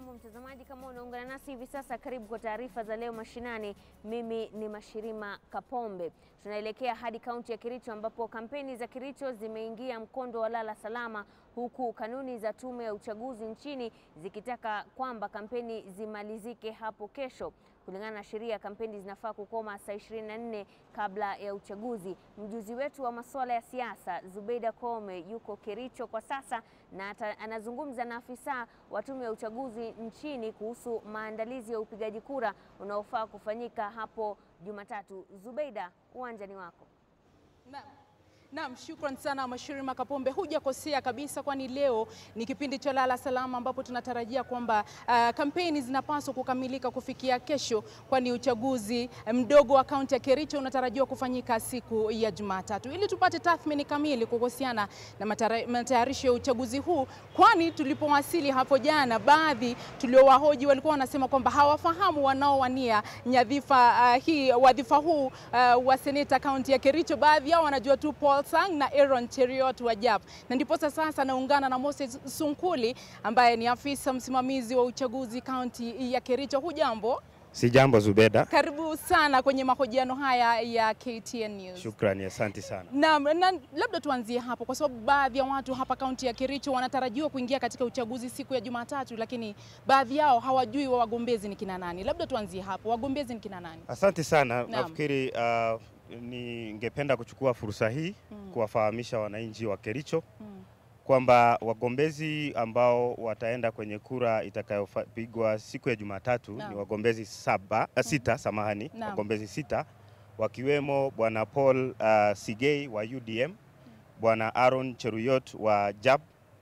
Hujambo mtazamaji, kama unaungana nasi hivi sasa, karibu kwa taarifa za leo mashinani. Mimi ni Mashirima Kapombe. Tunaelekea hadi kaunti ya Kericho ambapo kampeni za Kericho zimeingia mkondo wa lala salama, huku kanuni za tume ya uchaguzi nchini zikitaka kwamba kampeni zimalizike hapo kesho. Kulingana na sheria, kampeni zinafaa kukoma saa 24 kabla ya uchaguzi. Mjuzi wetu wa masuala ya siasa Zubeida Kome yuko Kericho kwa sasa na ata, anazungumza na afisa wa tume ya uchaguzi nchini kuhusu maandalizi ya upigaji kura unaofaa kufanyika hapo Jumatatu. Zubeida, uwanja ni wako. Naam. Naam, shukran sana Mashirima Kapombe, hujakosea kabisa, kwani leo ni kipindi cha lala salama ambapo tunatarajia kwamba uh, kampeni zinapaswa kukamilika kufikia kesho, kwani uchaguzi mdogo wa kaunti ya Kericho unatarajiwa kufanyika siku ya Jumatatu. Ili tupate tathmini kamili kuhusiana na matayarisho ya uchaguzi huu, kwani tulipowasili hapo jana, baadhi tuliowahoji walikuwa wanasema kwamba hawafahamu wanaowania nyadhifa uh, hii wadhifa huu uh, wa seneta kaunti ya Kericho. Baadhi yao wanajua tu Paul Sang na Aaron Cheriot wa JAP. Na ndiposa sasa naungana na Moses Sunkuli ambaye ni afisa msimamizi wa uchaguzi kaunti ya Kericho. Hujambo? Si jambo Zubeda. Karibu sana kwenye mahojiano haya ya KTN News. Shukrani, asante sana. Na, na labda tuanzie hapo kwa sababu baadhi ya watu hapa kaunti ya Kericho wanatarajiwa kuingia katika uchaguzi siku ya Jumatatu, lakini baadhi yao hawajui wa wagombezi ni kina nani. Labda tuanzie hapo, wagombezi ni kina nani? Asante sana. Naam. Nafikiri uh, ningependa kuchukua fursa hii Mm. kuwafahamisha wananchi wa Kericho Mm. kwamba wagombezi ambao wataenda kwenye kura itakayopigwa siku ya Jumatatu Naam. ni wagombezi saba, uh, sita, samahani, Naam. wagombezi sita wakiwemo bwana Paul uh, Sigei wa UDM, bwana Aaron Cheruyot wa JAB,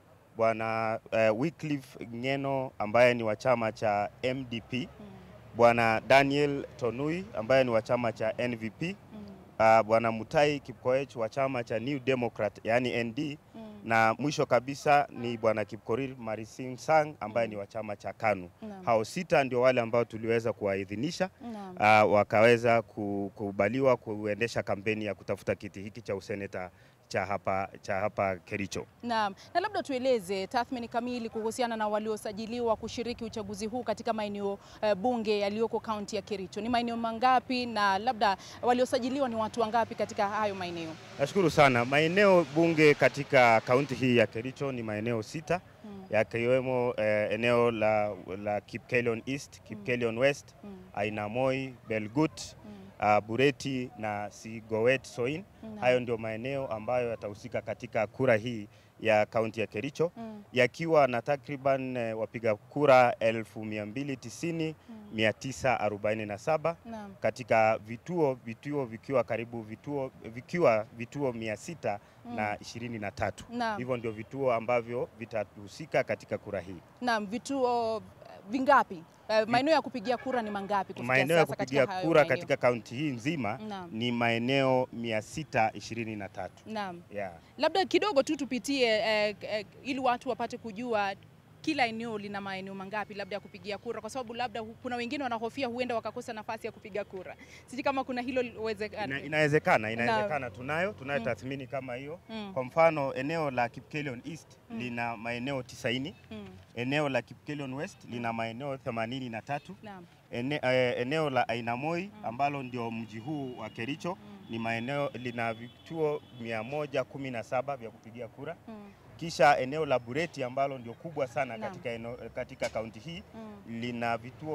bwana uh, Wycliffe Ngeno ambaye ni wa chama cha MDP, Mm. bwana Daniel Tonui ambaye ni wa chama cha NVP, Mm. uh, bwana Mutai Kipkoech wa chama cha New Democrat yani ND, Mm. na mwisho kabisa ni bwana Kipkorir Marising Sang ambaye Mm. ni wa chama cha KANU. Naam. Hao sita ndio wale ambao tuliweza kuwaidhinisha Naam. uh, wakaweza kukubaliwa kuendesha kampeni ya kutafuta kiti hiki cha useneta cha hapa, cha hapa Kericho. Naam, na labda tueleze tathmini kamili kuhusiana na waliosajiliwa kushiriki uchaguzi huu katika maeneo eh, bunge yaliyoko kaunti ya Kericho. Ni maeneo mangapi na labda waliosajiliwa ni watu wangapi katika hayo maeneo? Nashukuru sana. Maeneo bunge katika kaunti hii ya Kericho ni maeneo sita Mm, yakiwemo eh, eneo la, la Kipkelion East, Kipkelion West, mm, Ainamoi, Belgut, mm, uh, Bureti na Sigowet Soin. naam, Hayo ndio maeneo ambayo yatahusika katika kura hii ya kaunti ya Kericho mm, yakiwa na takriban eh, wapiga kura 1290 mm, 947 naam, katika vituo vituo vikiwa karibu vituo vikiwa vituo 600 mm, na 23. naam, Hivyo ndio vituo ambavyo vitahusika katika kura hii. naam, vituo eh, vingapi? Eh, Maeneo ya kupigia kura ni mangapi kufikia Maeneo ya sasa kupigia katika hayo kura maeneo? katika kaunti hii nzima Naam, ni maeneo 623. naam. Yeah. Labda kidogo tu tupitie eh, eh, ili watu wapate kujua kila eneo lina maeneo mangapi labda ya kupigia kura, kwa sababu labda hu- kuna wengine wanahofia huenda wakakosa nafasi ya kupiga kura. Sijui kama kuna hilo uwezekano. Ina, inawezekana inawezekana, tunayo tunayo Mm. tathmini kama hiyo. Mm, Kwa mfano eneo la Kipkelion East Mm. lina maeneo 90, mm, eneo la Kipkelion West lina maeneo 83, naam, ene, eh, eneo la Ainamoi Mm. ambalo ndio mji huu wa Kericho mm, ni maeneo lina vituo 117 vya kupigia kura. mm, Kisha eneo la Bureti ambalo ndio kubwa sana Naam. katika, eneo, katika kaunti hii mm, lina vituo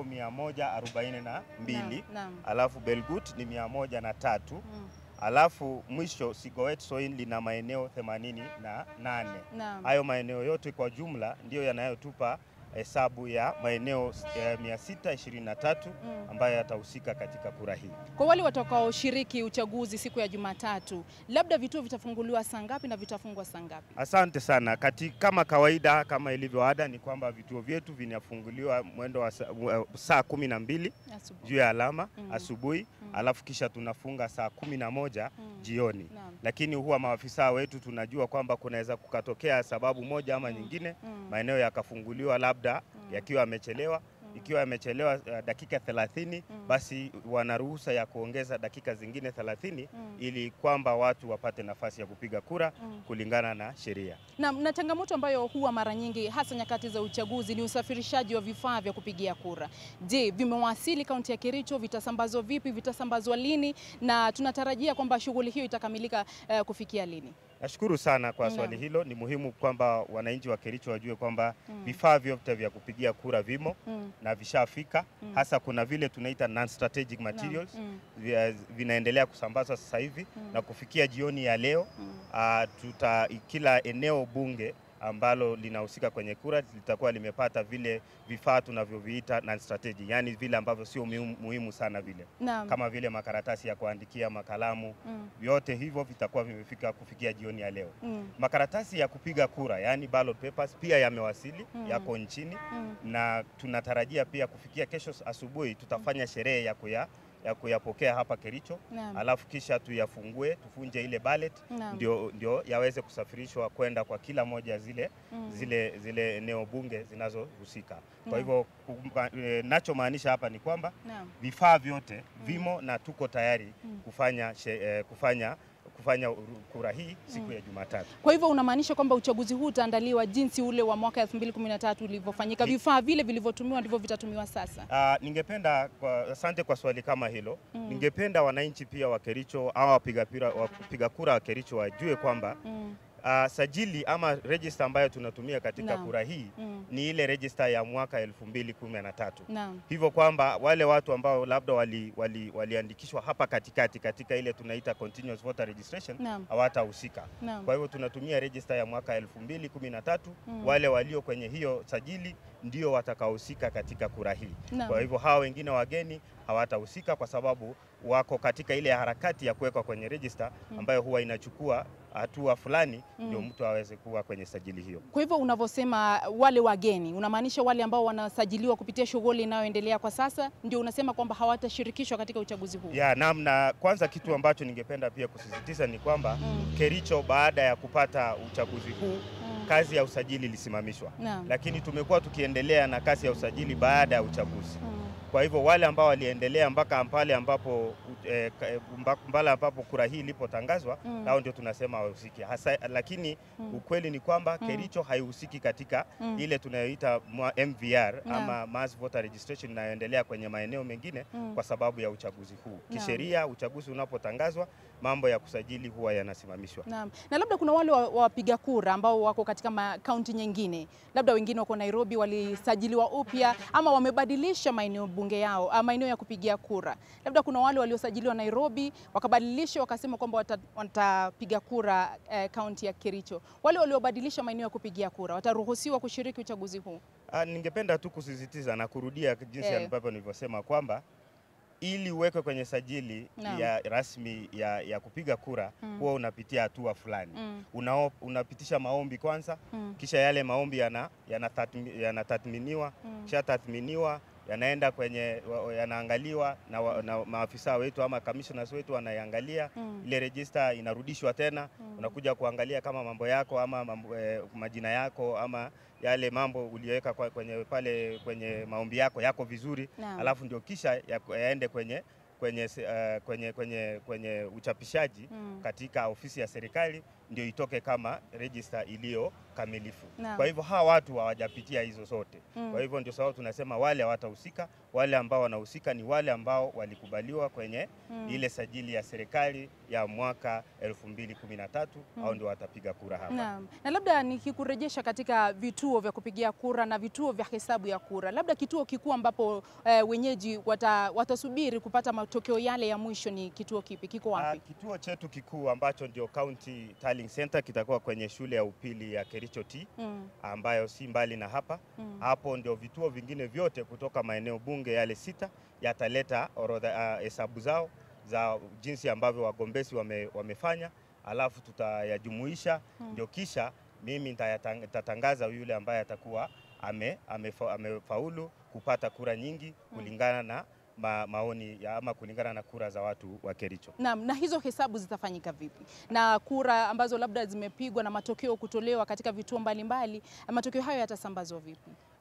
142 naam, naam, alafu Belgut ni 103 mm, alafu mwisho Sigowet Soin lina maeneo 88. naam. Hayo maeneo yote kwa jumla ndiyo yanayotupa hesabu ya maeneo eh, 623 Mm. ambayo yatahusika katika kura hii. Kwa wale watakaoshiriki uchaguzi siku ya Jumatatu, labda vituo vitafunguliwa saa ngapi na vitafungwa saa ngapi? Asante sana. Kati, kama kawaida kama ilivyo ada ni kwamba vituo vyetu vinafunguliwa mwendo wa saa, wa- saa kumi na mbili Asubuhi. juu ya alama Mm. asubuhi Mm. alafu kisha tunafunga saa kumi na moja Mm. jioni. Naam. Lakini huwa maafisa wetu tunajua kwamba kunaweza kukatokea sababu moja ama Mm. nyingine Mm. maeneo yakafunguliwa labda Mm. yakiwa yamechelewa, Mm. Ikiwa amechelewa uh, dakika 30 basi wana ruhusa ya kuongeza dakika zingine 30 ili kwamba watu wapate nafasi ya kupiga kura kulingana na sheria. Na, na changamoto ambayo huwa mara nyingi hasa nyakati za uchaguzi ni usafirishaji wa vifaa vya kupigia kura. Je, vimewasili kaunti ya Kericho? Vitasambazwa vipi? Vitasambazwa lini? Na tunatarajia kwamba shughuli hiyo itakamilika eh, kufikia lini? Nashukuru sana kwa Naam. swali hilo. Ni muhimu kwamba wananchi wa Kericho wajue kwamba vifaa vyote vya kupigia kura vimo Mm. na vishafika. Hasa kuna vile tunaita non strategic materials Mm. vya- vinaendelea kusambazwa sasa hivi na kufikia jioni ya leo ah, tuta kila eneo bunge ambalo linahusika kwenye kura litakuwa limepata vile vifaa tunavyoviita non strategic, yani vile ambavyo sio muhimu, muhimu sana vile Naam. kama vile makaratasi ya kuandikia, makalamu, Mm. vyote hivyo vitakuwa vimefika kufikia jioni ya leo. Mm. Makaratasi ya kupiga kura yani ballot papers pia yamewasili, Mm. yako nchini Mm. na tunatarajia pia kufikia kesho asubuhi tutafanya sherehe ya kuya ya kuyapokea hapa Kericho, Naam. alafu kisha tuyafungue, tufunje ile ballot Naam. ndio, ndio yaweze kusafirishwa kwenda kwa kila moja zile, Mm. zile, zile eneo bunge zinazohusika. Naam. Kwa hivyo kumba- eh, nachomaanisha hapa ni kwamba Naam. vifaa vyote vimo na tuko tayari Mm. kufanya, she, eh, kufanya, kufanya uru- kura hii siku ya Jumatatu. Kwa hivyo unamaanisha kwamba uchaguzi huu utaandaliwa jinsi ule wa mwaka 2013 ulivyofanyika, Ni- vifaa vile vilivyotumiwa ndivyo vitatumiwa sasa? Ah, ningependa kwa, asante kwa swali kama hilo. Ningependa wananchi pia wa Kericho au wapiga pira- wapiga kura wa Kericho wajue kwamba Mm. ah, sajili ama register ambayo tunatumia katika Naam. kura hii Mm. ni ile register ya mwaka 2013. Naam. Hivyo kwamba wale watu ambao labda waliandikishwa wali, waliandikishwa hapa katikati katika ile tunaita continuous voter registration Naam. hawatahusika. Naam. Kwa hivyo tunatumia register ya mwaka 2013. Mm. Wale walio kwenye hiyo sajili ndio watakaohusika katika kura hii. Naam. Kwa hivyo hawa wengine wageni hawatahusika kwa sababu wako katika ile harakati ya kuwekwa kwenye register ambayo huwa inachukua hatua fulani ndio mtu aweze kuwa kwenye sajili hiyo. Kwa hivyo unavyosema wale wageni, unamaanisha wale ambao wanasajiliwa kupitia shughuli inayoendelea kwa sasa, ndio unasema kwamba hawatashirikishwa katika uchaguzi huu? Ya namna kwanza, kitu ambacho ningependa pia kusisitiza ni kwamba Mm. Kericho baada ya kupata uchaguzi huu Mm. kazi ya usajili ilisimamishwa, Naam. lakini tumekuwa tukiendelea na kazi ya usajili baada ya uchaguzi. Mm. Kwa hivyo wale ambao waliendelea mpaka pale ambapo eh, ka- eh, mba- mbala ambapo kura hii ilipotangazwa Mm. nao ndio tunasema wahusiki hasa, lakini ukweli ni kwamba Kericho haihusiki katika Mm. ile tunayoita mwa- MVR Naam. ama mass voter registration inayoendelea kwenye maeneo mengine Mm. kwa sababu ya uchaguzi huu. Naam. Kisheria, uchaguzi unapotangazwa mambo ya kusajili huwa yanasimamishwa. Naam. Na labda kuna wale wa- wapiga kura ambao wako katika kaunti nyingine, labda wengine wako Nairobi, walisajiliwa upya ama wamebadilisha maeneo bunge yao, ah, maeneo ya kupigia kura. Labda kuna wale waliosajiliwa Nairobi wakabadilisha, wakasema kwamba wata- watapiga kura eh, kaunti ya Kericho. Wale waliobadilisha maeneo ya kupigia kura wataruhusiwa kushiriki uchaguzi huu? Ah, ningependa tu kusisitiza na kurudia jinsi Eh. ambavyo nilivyosema kwamba ili uwekwe kwenye sajili Naam. ya rasmi ya, ya kupiga kura Mm. huwa unapitia hatua fulani Mm. Unao, unapitisha maombi kwanza Mm. kisha yale maombi yana- yanatathmi- yanatathminiwa Mm. kisha tathminiwa yanaenda kwenye wa- yanaangaliwa na, wa- na maafisa wetu ama commissioners wetu wanaiangalia Mm. ile register inarudishwa tena Mm. unakuja kuangalia kama mambo yako ama mambo, eh, majina yako ama yale mambo uliyoweka kwa- kwenye pale kwenye maombi yako yako vizuri Naam. alafu ndio kisha ya- yaende kwenye kwenye, se- eh, kwenye, kwenye, kwenye uchapishaji Mm. katika ofisi ya serikali ndio itoke kama register iliyo kamilifu. Naam. Kwa hivyo hawa watu hawajapitia hizo zote. Mm. Kwa hivyo ndio sababu tunasema wale hawatahusika. Wale ambao wanahusika ni wale ambao walikubaliwa kwenye Mm. ile sajili ya serikali ya mwaka 2013 au ndio watapiga kura hapa. Naam. Na labda nikikurejesha katika vituo vya kupigia kura na vituo vya hesabu ya kura, labda kituo kikuu ambapo eh, wenyeji wata, watasubiri kupata matokeo yale ya mwisho ni kituo kipi? Kiko Ah, wapi? kituo chetu kikuu ambacho ndio County Tallying Center kitakuwa kwenye shule ya upili ya Kericho T Mm. ambayo si mbali na hapa. Mm. Hapo ndio vituo vingine vyote kutoka maeneo bunge yale sita yataleta orodha ah, hesabu zao za jinsi ambavyo wagombezi wame, wamefanya, alafu tutayajumuisha ndio kisha mimi nitayatang- nitatangaza yule ambaye atakuwa ame, amefa, amefaulu kupata kura nyingi kulingana na ma, maoni ya ama kulingana na kura za watu wa Kericho. Naam, na hizo hesabu zitafanyika vipi? Na kura ambazo labda zimepigwa na matokeo kutolewa katika vituo mbalimbali, matokeo hayo yatasambazwa vipi?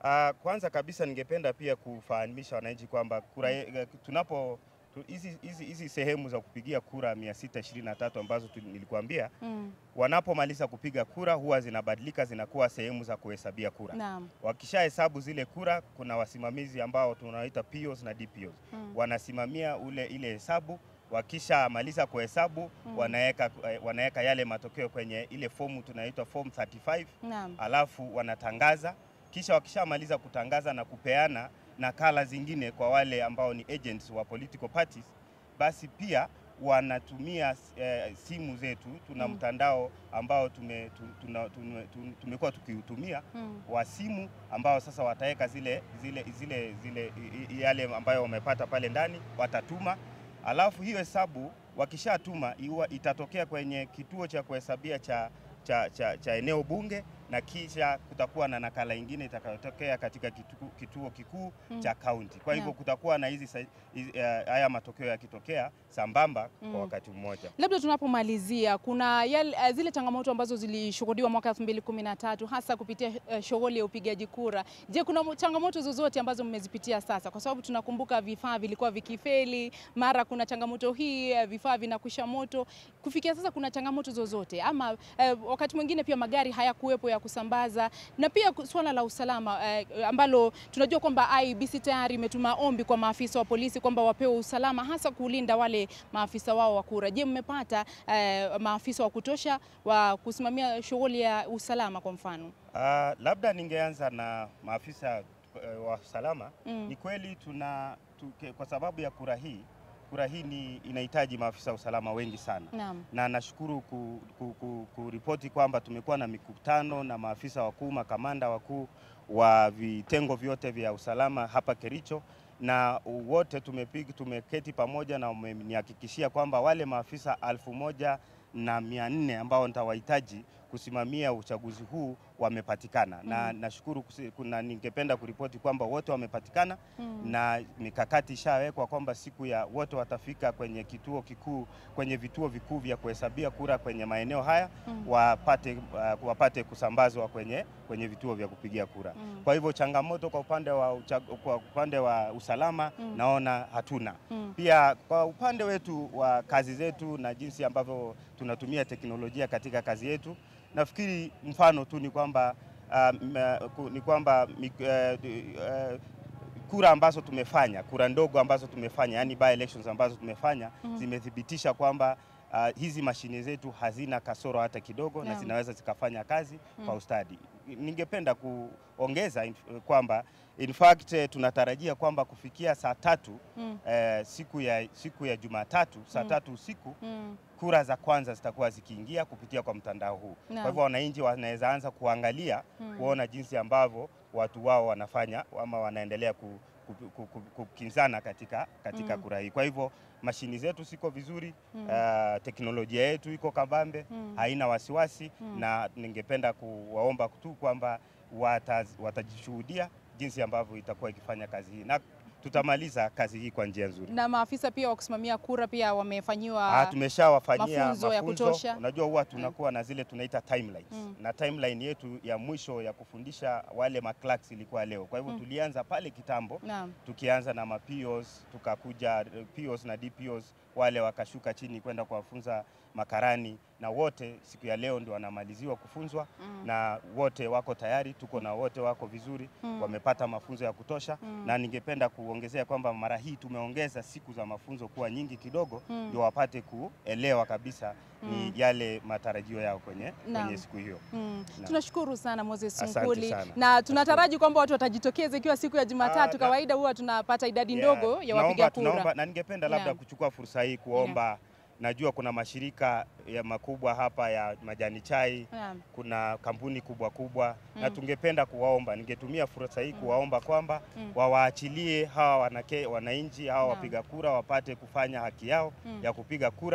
Ah, kwanza kabisa ningependa pia kufahamisha wananchi kwamba kura ye- tunapo tu- hizi hizi hizi sehemu za kupigia kura 623 ambazo tu- nilikuambia Mm. wanapomaliza kupiga kura huwa zinabadilika zinakuwa sehemu za kuhesabia kura. Naam. Wakishahesabu zile kura, kuna wasimamizi ambao tunawaita POs na DPOs Mm. wanasimamia ule ile hesabu. Wakishamaliza kuhesabu Mm. wanaweka eh, wanaweka yale matokeo kwenye ile fomu tunaitwa form 35 Naam. alafu wanatangaza. Kisha wakishamaliza kutangaza na kupeana nakala zingine kwa wale ambao ni agents wa political parties, basi pia wanatumia eh, simu zetu. Tuna Mm. mtandao ambao tume, tu- tuna- tume- tu- tumekuwa tukiutumia Mm. wa simu ambao sasa wataweka zile, zile, zile, zile i- i- yale ambayo wamepata pale ndani watatuma, alafu hiyo hesabu wakishatuma iwa itatokea kwenye kituo cha kuhesabia cha, cha, cha, cha eneo bunge na kisha kutakuwa na nakala ingine itakayotokea katika kituo, kituo kikuu Mm. cha kaunti. Kwa hivyo Naam. kutakuwa na hizi sa- hizi, eh, haya matokeo yakitokea sambamba Mm. kwa wakati mmoja. Labda tunapomalizia kuna yale, uh, zile changamoto ambazo zilishuhudiwa mwaka 2013 hasa kupitia uh, shughuli ya upigaji kura. Je, kuna mo- changamoto zozote ambazo mmezipitia sasa? Kwa sababu tunakumbuka vifaa vilikuwa vikifeli, mara kuna changamoto hii, uh, vifaa vinakwisha moto. Kufikia sasa kuna changamoto zozote ama uh, wakati mwingine pia magari hayakuwepo ya kusambaza, na pia ku- suala la usalama uh, ambalo tunajua kwamba IEBC tayari imetuma ombi kwa maafisa wa polisi kwamba wapewe usalama hasa kulinda wale maafisa wao wa kura. Je, mmepata eh, maafisa wa kutosha wa kusimamia shughuli ya usalama kwa mfano? Ah, labda ningeanza na maafisa eh, wa usalama. Mm. Ni kweli tuna tuke, kwa sababu ya kura hii, kura hii ni inahitaji maafisa wa usalama wengi sana, Naam. na nashukuru ku, ku, ku, kuripoti kwamba tumekuwa na mikutano na maafisa wakuu, makamanda wakuu wa vitengo vyote vya usalama hapa Kericho na wote tumepiga tumeketi pamoja na wamenihakikishia kwamba wale maafisa alfu moja na mia nne ambao nitawahitaji kusimamia uchaguzi huu wamepatikana na Mm. nashukuru kusi- kuna ningependa kuripoti kwamba wote wamepatikana Mm. na mikakati ishawekwa kwamba siku ya wote watafika kwenye kituo kikuu kwenye vituo vikuu vya kuhesabia kura kwenye maeneo haya Mm. wapate, uh, wapate kusambazwa kwenye, kwenye vituo vya kupigia kura. Mm. Kwa hivyo changamoto kwa upande wa, uchag- kwa upande wa usalama Mm. naona hatuna. Mm. Pia kwa upande wetu wa kazi zetu na jinsi ambavyo tunatumia teknolojia katika kazi yetu, nafikiri mfano tu ni kwamba um, uh, ku- ni kwamba mik- uh, uh, kura ambazo tumefanya, kura ndogo ambazo tumefanya, yani by elections ambazo tumefanya Mhm. zimethibitisha kwamba uh, hizi mashine zetu hazina kasoro hata kidogo na Naam. zinaweza zikafanya kazi Mm. kwa ustadi. Ningependa kuongeza in- kwamba in fact eh, tunatarajia kwamba kufikia saa tatu Mm. eh, siku ya, siku ya Jumatatu saa Mm. tatu usiku Mm. kura za kwanza zitakuwa zikiingia kupitia kwa mtandao huu. Naam. Kwa hivyo wananchi wanaweza anza kuangalia Mm. kuona jinsi ambavyo watu wao wanafanya ama wanaendelea ku, ku, ku, ku, kukinzana katika, katika Mm. kura hii. Kwa hivyo mashini zetu ziko vizuri Mm. uh, teknolojia yetu iko kabambe Mm. haina wasiwasi Mm. na ningependa kuwaomba tu kwamba wataz- watajishuhudia jinsi ambavyo itakuwa ikifanya kazi hii na tutamaliza kazi hii kwa njia nzuri. Na maafisa pia wa kusimamia kura pia wamefanyiwa Ah, tumeshawafanyia mafunzo ya kutosha. Unajua huwa tunakuwa na zile tunaita timelines Mm. na timeline yetu ya mwisho ya kufundisha wale maclerks ilikuwa leo. Kwa hivyo Mm. tulianza pale kitambo Naam. tukianza na mapios tukakuja eh, POs na DPOs wale wakashuka chini kwenda kuwafunza makarani na wote siku ya leo ndio wanamaliziwa kufunzwa Mm. na wote wako tayari, tuko na wote wako vizuri Mm. wamepata mafunzo ya kutosha Mm. na ningependa kuongezea kwamba mara hii tumeongeza siku za mafunzo kuwa nyingi kidogo Mm. ndio wapate kuelewa kabisa Mm. ni yale matarajio yao kwenye, Naam. kwenye siku hiyo. Mm. Naam. Tunashukuru sana Moses Asante Sunkuli sana. na tunataraji kwamba watu watajitokeza ikiwa siku ya Jumatatu. Ah, na- Kawaida huwa tunapata idadi Yeah, ndogo ya tunaomba- wapiga tunaomba- kura. na ningependa labda Naam. kuchukua fursa hii kuomba najua kuna mashirika ya makubwa hapa ya majani chai Naam. kuna kampuni kubwa kubwa na Mm. tungependa kuwaomba, ningetumia fursa hii kuwaomba kwamba Mm. wawaachilie hawa wanake, wananchi hawa Naam. wapiga kura wapate kufanya haki yao Mm. ya kupiga kura Mm.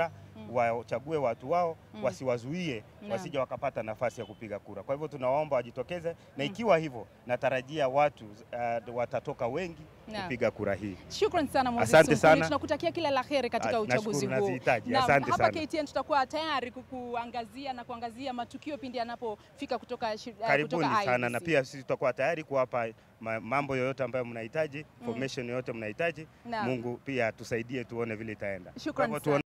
wachague watu wao Mm. wasiwazuie Naam. wasije wakapata nafasi ya kupiga kura. Kwa hivyo tunawaomba wajitokeze, na ikiwa hivyo natarajia watu uh, watatoka wengi Naam. kupiga kura hii. Shukran sana Moses Asante Sumkuni. sana. tunakutakia kila la heri katika Ah, uchaguzi nashukuru, huu. nazihitaji. Naam, Asante hapa sana. KTN tutakuwa tayari kukuangazia na kuangazia matukio pindi yanapofika kutoka shi- uh, Karibuni kutoka sana, IEBC. na pia sisi tutakuwa tayari kuwapa ma- mambo yoyote ambayo mnahitaji, information yoyote mnahitaji. Naam. Mungu pia tusaidie tuone vile itaenda. Kwa Shukran hivyo sana.